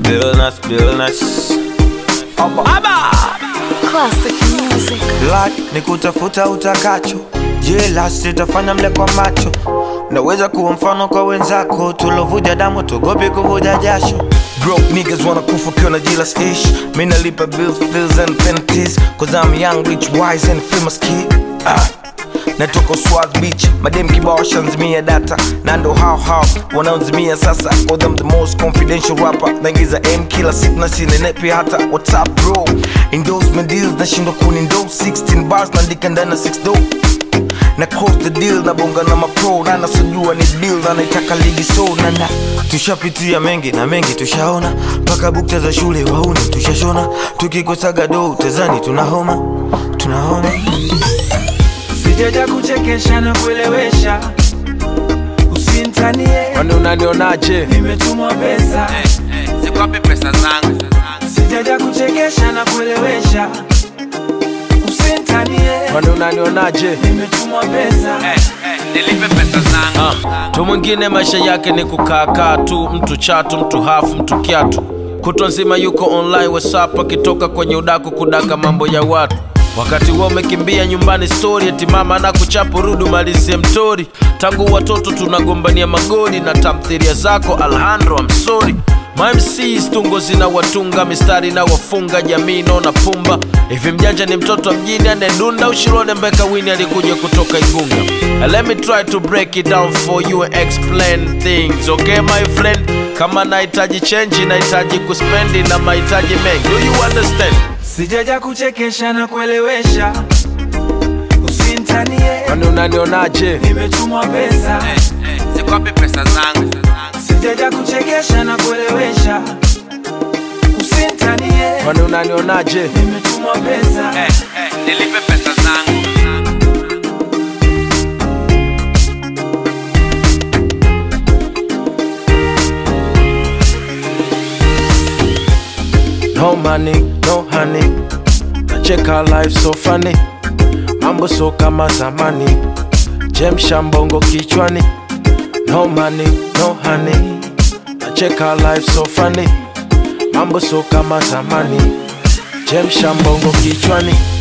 Billness, Billness. Aba. Classic music. Life ni kutafuta utakacho, jela sitafanya mle kwa macho. Naweza kuwa mfano kwa wenzako, tulovuja damu tugopi kuvuja jasho. Broke niggas wanna kufa kiona jealous ish. Mi nalipa bills, bills and penalties, cause I'm young, rich, wise and famous kid. Ah. natoka swag beach madem kibao shanzimia data na ndo hao hao wanaozimia sasa cause I'm the most confidential rapper naingiza m kila siku na sinenepi hata whatsapp bro endorsement deals nashindwa kunindo 16 bars naandika ndani na 6 do na close the deal na bonga na mapro na nasojua ni deal na naitaka ligi so na na tushapitia mengi na mengi tushaona mpaka bukta za shule wauni tushashona tukikosaga do tezani tunahoma tunahoma sijaja kuchekesha na kuelewesha usintanie kwani unanionaje nimetumwa pesa Zikwapi pesa zangu? sijaja kuchekesha na kuelewesha usintanie kwani unanionaje nimetumwa pesa Nilipe pesa zangu. tu mwingine maisha yake ni kukaakaa tu mtu chatu mtu hafu mtu kiatu kutwa nzima yuko online whatsapp akitoka kwenye udaku kudaka mambo ya watu wakati huo umekimbia nyumbani stori eti mama na kuchapu rudi umalizie mtori tangu watoto tunagombania magoli na tamthiria zako alhandro amsori mamcs tungo zina watunga mistari na wafunga jamii naona pumba hivi mjanja ni mtoto wa mjini anedunda ushirone mbeka wini alikuja kutoka igunga And let me try to break it down for you and explain things okay my friend kama nahitaji chenji nahitaji kuspendi na mahitaji mengi do you understand sijaja kuchekesha na kuelewesha usintanie kwani unanionaje nimetumwa pesa Zikwapi pesa zangu? sijaja kuchekesha na kuelewesha usintanie kwani unanionaje nimetumwa pesa Nilipe pesa zangu. No money, no honey. Nacheka life so funny. Mambo so kama zamani. Jemsha mbongo kichwani. No money, no honey. Nacheka life so funny. Mambo so kama zamani. Jemsha mbongo kichwani.